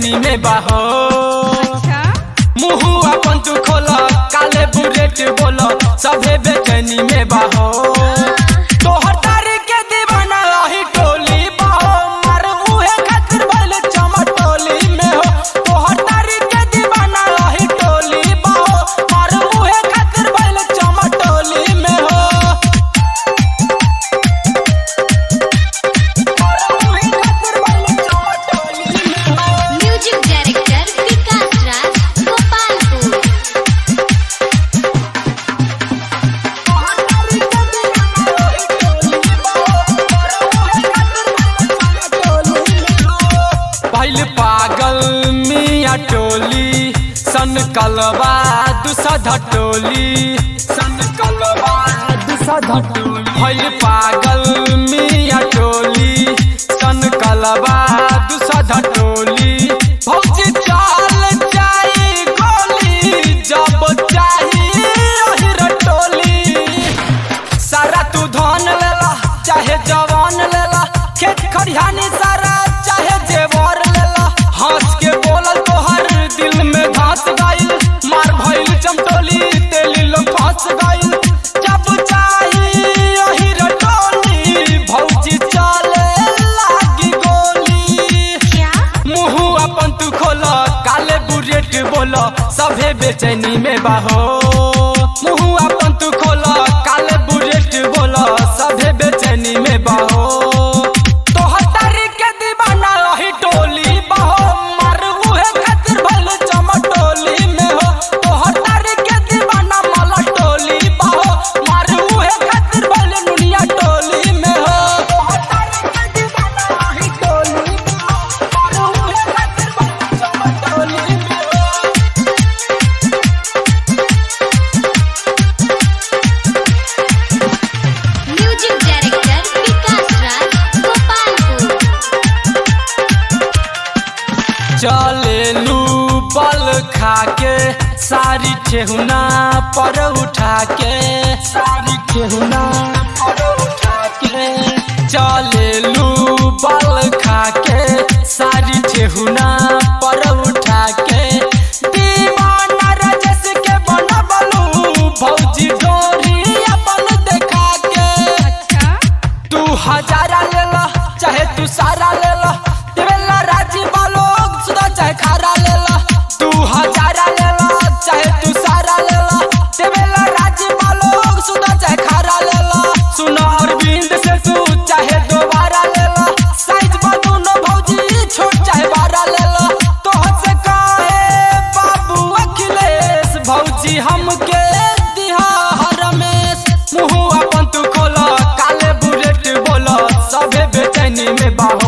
बेचैनी में बाहो अच्छा मुँह अपन तू खोल काले बुलेट बोल सभे बेचैनी में बाहो तोहर तारी के दीवाना रही टोली बाहो मार उहे खातिर भइल चमटोली में हो तोहर तारी के दीवाना रही टोली बाहो मार उहे खातिर भइल चमटोली में हो मार उहे खातिर भइल चमटोली में हो म्यूजिक डायरेक्टर विकास राज गोपालपुर पहले पागल मिया टोली सन कलवा दूसरा टोली सन कलवा दूसरा टोली पहले पागल मिया टोली सन कलवा दूसरा टोली भौजी चाल जाई गोली जब चाही ओहिर टोली सारा तू धन लेला चाहे जवान लेला खेत खरिहानी सारा चाहे जेवर लेला हंस के बोलल तोहर दिल में धस गइल मार भइल चमटोली तेली लोग फंस गइल जब चाही ओही रटोली भौजी चले लागी गोली क्या मुँह अपन तू खोल काले बुलेट बोल सभे बेचैनी में बाहो मुँह अपन तू खोल काले बुलेट बोल सभे बेचैनी में बाहो तोहर तारी के दीवाना रही टोली बाहो मार उहे खातिर भइल चमटोली में हो तोहर तारी के दीवाना मला टोली बाहो मार उहे खातिर भइल दुनिया टोली में हो तोहर तारी के दीवाना रही टोली मार उहे खातिर भइल चमटोली में हो म्यूजिक डायरेक्टर विकास राज गोपालपुर चले लू बल खा के सारी ठेहुना पर उठा के सारी ठेहुना पर उठा के चले लू बल खा के सारी ठेहुना पर उठा के दीवाना रजस के बनबलू भौजी डोरी अपन देखा के अच्छा तू हजारा ले ला चाहे तू सारा ले ला देवेला राजी वालो सुधा चाहे खारा ले ला तू हजारा ले ला चाहे तू सारा ले ला देवेला राजी वालो सुधा चाहे खारा ले ला सुनो अरविंद से तू चाहे दोबारा ले ला साइज बदूनो भौजी छोट चाहे बारा ले ला तो से काहे बाबू अखिलेश भौजी हमके दिहा रमेश मुँह अपन तू खोल काले बुलेट बोल सभे बेचैनी में बाहो